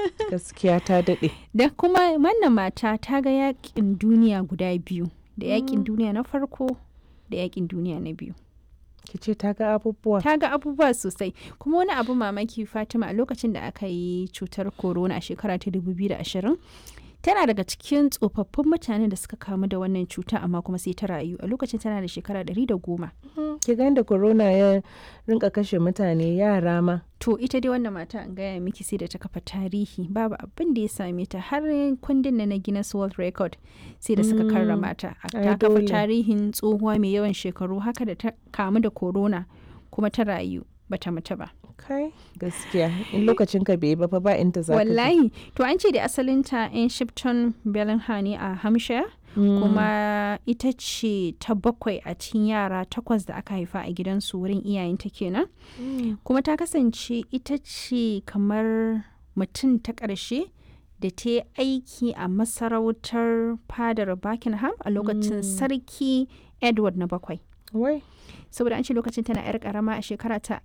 gaskiya ta daɗe da kuma wannan mata ta ga yakin duniya guda biyu da yakin duniya na farko da yakin duniya na biyu ki ce ta ga abubuwa ta ga abubuwa sosai kuma wani abu mamaki fatima a lokacin da aka yi cutar corona a shekara ta 2020 tana daga cikin tsofaffin mutane da suka kamu da wannan cuta amma kuma sai ta rayu a lokacin tana da shekara 110 ki ga da corona ya rinka kashe mutane yara ma to ita dai wannan mata an gaya miki sai da ta kafa tarihi babu abin da ya same ta har kundin na Guinness World Record sai da suka karrama ta ta kafa tarihin tsohuwa mai yawan shekaru haka da ta kamu da corona kuma ta rayu bata mutu ba kai gaskiya in lokacin ka bai ba fa ba inda za wallahi to an ce da asalinta in shipton bellingham ne a hampshire kuma ita ce ta bakwai a cikin yara takwas da aka haifa a gidansu wurin iyayenta kenan kuma ta kasance ita ce kamar mutum ta ƙarshe da ta yi aiki a masarautar fadar buckingham a lokacin sarki edward na bakwai wai saboda an ce lokacin tana yar karama a shekara ta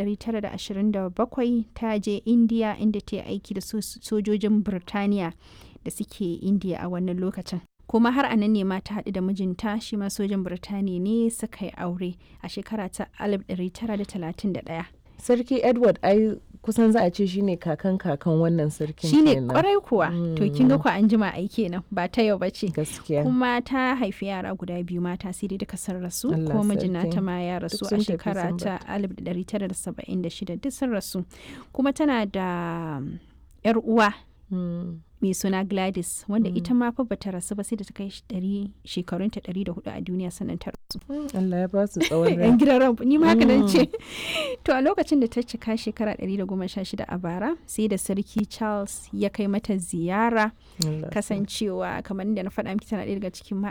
1927 ta je indiya inda ta yi aiki da sojojin birtaniya da suke indiya a wannan lokacin kuma har a nan ne ma ta haɗu da mijinta shi ma sojan birtaniya ne suka yi aure a shekara ta 1931 sarki edward ai kusan za a ce shine kakan kakan wannan sarkin shine kwarai kuwa to kin ga ku an jima ai kenan ba ta yau bace gaskiya kuma ta haifi yara guda biyu mata sai dai duka sun rasu kuma mijina ta ma ya rasu a shekara ta 1976 duk sun rasu kuma tana da yar uwa mai suna Gladys wanda mm. ita ma fa bata rasu ba sai da ta kai shekarunta ɗari da hudu a duniya sannan ta rasu. Allah ya ba su tsawon rai. Yan gidan ran ni ma haka nan ce. To a lokacin da ta cika shekara ɗari da goma sha shida a bara sai da sarki Charles ya kai mata ziyara kasancewa kamar da na faɗa miki tana ɗaya daga cikin